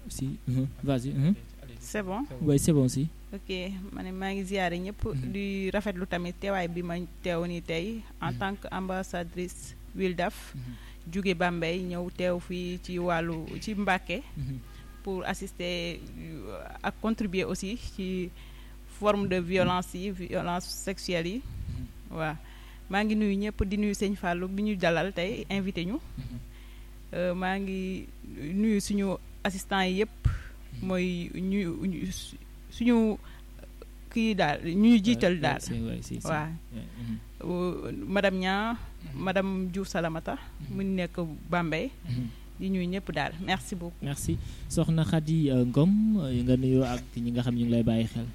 si mhm, vas-y mhm. c'est bon ouais c'est bon si ok ma ne maa ngi ziare ñëpp di rafetlu tamit teewaay bi ma teew ni tey en tant que ambassadrice Wildaf jóge Bambey ñëw teew fii ci wàllu ci Mbàkke pour assister euh, ak contribuer aussi ci forme de violence yi violence sexuelle yi waaw maa ngi nuyu ñëpp di nuyu sëñ Fallou bi ñu dalal tey invité ñu Euh, maa ngi nuyu suñu assistant yi yëpp mooy ñu ñu- suñu kii daal ñu ñu jiital daal c'est vrai si si waaw Ouais, mhm, Euh, madame Nia madame Diouf Salamata mu nekk Bambey mhm. di ñuy ñëpp daal merci beaucoup merci soxna Khady euh, Ngom euh, nga nuyoo ak ñi nga xam ñu ngi lay bàyyi xel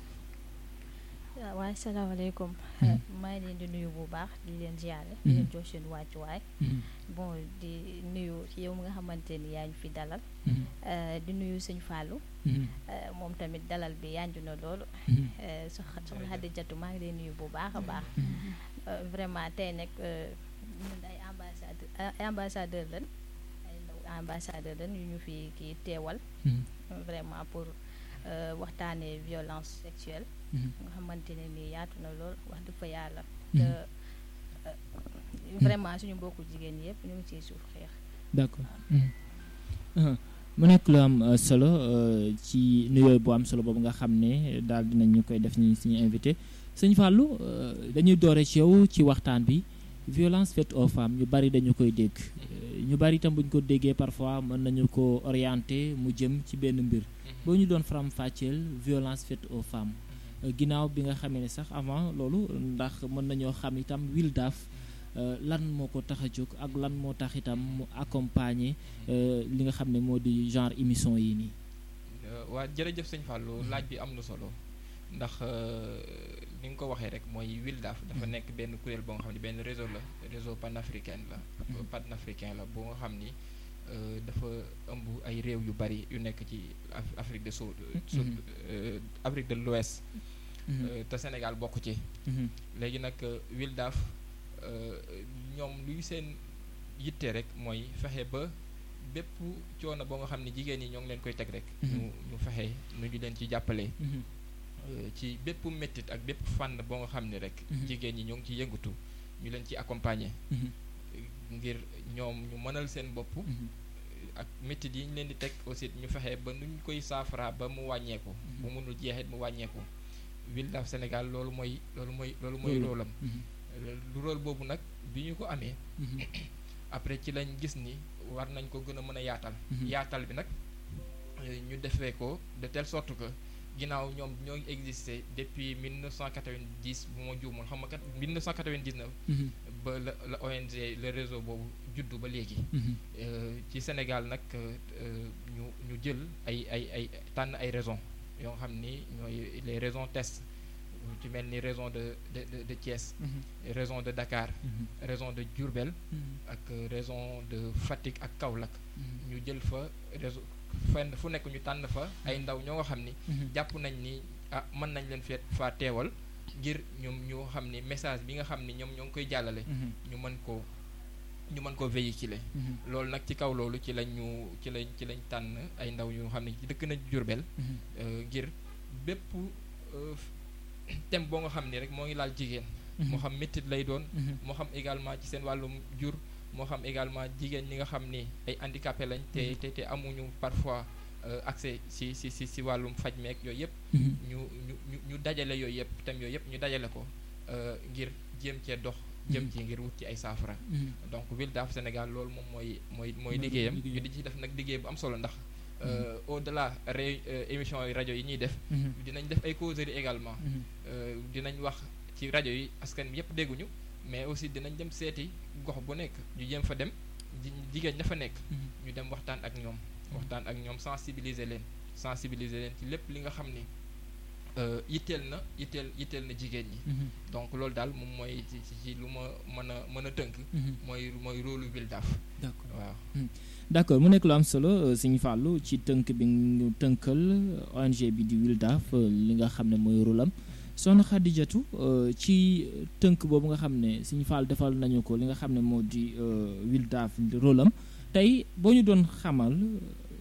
waaw waaye salaamaaleykum Mhm. maa ngi leen di nuyu bu baax di leen ziare Mhm. di leen jox seen wàccuwaay Mhm, bon di nuyu yow mi nga xamante ni yaa ñu fi dalal mhm, euh, di nuyu sëñ Fallou mhm, euh, moom tamit dalal bi yanju na loolu mhm, euh, sox- soxna Xadijatu maa ngi leen nuyu bu baax a baax mhm. Euh, vraiment tey nag euh, ñun ay ambassadeur ay ambassadeur lañ ay ndaw ambassadeur lañ yu ñu fi kii teewal Mhm, vraiment pour euh, waxtaanee violence sexuelle mhm, nga xamante ne nii yaatu na lool wax dëgg fa yàlla Mhm. te euh, vraiment suñu mbokku jigéen ñi yëpp ñu ngi ciy suuf xeex d'accord Mhm. Mhm. mu nekk lu am euh, solo euh, ci nuyoo bu am solo boobu nga xam ne daal dinañ ñu koy def ñi suñu invité sëñ Fallou euh, dañuy doore ci yow ci waxtaan bi violence faite aux femmes ñu bari dañu koy dégg Euh, ñu bari itam bu ñu ko déggee parfois mën nañu ko orienter mu jëm ci benn mbir boo ñu doon faram fàcceel violence faite aux femmes Euh, ginnaaw bi nga xamee ne sax avant loolu ndax mën nañoo xam itam Wildaf euh, lan moo ko tax a jóg ak lan moo tax itam mu accompagner euh, li nga xam ne moo di genre émission yi nii. waa jërëjëf sëñ Fallou laaj bi am na solo ndax euh, ni nga ko waxee rek mooy Wildaf dafa nekk benn kuréel boo nga xam ne benn réseau la réseau panafricain la panafricain la boo nga xam ni euh, dafa ëmb ay réew yu bari yu nekk ci Af- Afrique de Sud Sud Mhm. euh, Afrique de l'Ouest Mhm, euh, te Sénégal bokk ci mhm, léegi nag euh, Wildaf euh, ñoom luy seen yitte rek mooy fexe ba bépp coono boo nga xam ne jigéen ñi ñoo ngi leen koy teg rek. Mhm. ñu ñu fexe nu ñu leen ci jàppale. mhm, euh, ci bépp méttit ak bépp fànn boo nga xam ne rek. Mhm. jigéen ñi ñoo ngi ciy yëngatu ñu leen ci accompagner mhm, ngir ñoom ñu mënal seen bopp. mhm, ak méttit yi ñu leen di teg aussi ñu fexe ba nu ñu koy saafara ba mu wàññeeku. bu mënul jeexit mu wàññeeku. Wildaf Sénégal loolu mooy loolu mooy loolu mooy Loolu. rôlam mhm, lu rôle boobu nag bi ñu ko amee mhm, après ci lañ gis ni war nañ ko gën a mën a yaatal Mhm. yaatal bi nag euh, ñu defee ko de telle sorte que ginnaaw ñoom ñoo ngi existé depuis 1990 bu ma juumul xam nga kat 1999 mhm, ba la la ONG le réseau boobu juddu ba léegi mhm, Euh, ci Sénégal nag euh, euh, ñu ñu jël ay ay ay tànn ay raisons yoo xam ni ñooy les raisons test ci mel ni raison de de de de Thiès mhm, raison de Dakar mhm, raison de Diourbel mhm, ak raison de Fatick ak Kaolack mhm, ñu jël fa réseau fenn fu nekk ñu tànn fa ay ndaw ñoo nga xam ni mhm. jàpp nañ ni ah mën nañ leen fee faa teewal ngir ñoom ñu xam ni message bi nga xam ni ñoom ñoo ngi koy jàllale Mhm, ñu mën koo ñu mën koo véhiculer mhm, loolu nag ci kaw loolu ci lañ ñu ci lañ ci lañ tànn ay ndaw ñu xam ne ci dëkk na Diourbel mhm, euh, ngir bépp euh, thème boo nga xam ni rek moo ngi laal jigéen moo xam méttit lay doon mhm, moo xam également ci seen wàllum jur moo xam également jigéen ñi nga xam ni ay handicapé lañ te Mhm. te te amuñu parfois euh, accès si si si si wàllum faj meek yooyu yëpp mhm. ñu ñu ñu ñu dajale yooyu yëpp thèmes yooyu yëpp ñu dajale ko euh, ngir jéem cee dox jëm Mhm. ci ngir wut ci ay saafara Mhm. donc Wildaf Sénégal loolu moom mooy mooy mooy Mooy liggéeyam liggéeyam. ñu di ci def nag liggéey bu am solo ndax euh, au delà ré euh, émission yi rajo yi ñuy def Mhm, dinañ def ay causeries également mhm, euh, dinañ wax ci rajo yi askan bi yëpp dégguñu mais aussi dinañ dem seeti gox bu nekk ñu jéem fa dem ji- jigéen ña fa nekk mhm. ñu dem waxtaan ak ñoom waxtaan ak ñoom sensibiliser leen sensibiliser leen ci lépp li nga xam ni euh, yitteel na yitteel yitteel na jigéen ñi Mhm, donc loolu daal moom mooy ci ci ci lu ma mën a mën a tënk mhm. mooy mooy rôle Wildaf d'accord waaw d'accord mu nekk lu am solo euh, Sëñ Fallou ci tënk bi ñu tënkal euh, ONG bi di Wildaf euh, li nga xam ne mooy rôle am soxna Xadijatu euh, ci tënk boobu nga xam ne Sëñ Fall defal nañu ko li nga xam ne moo di euh, Wildaf rôle am tey boo ñu doon xamal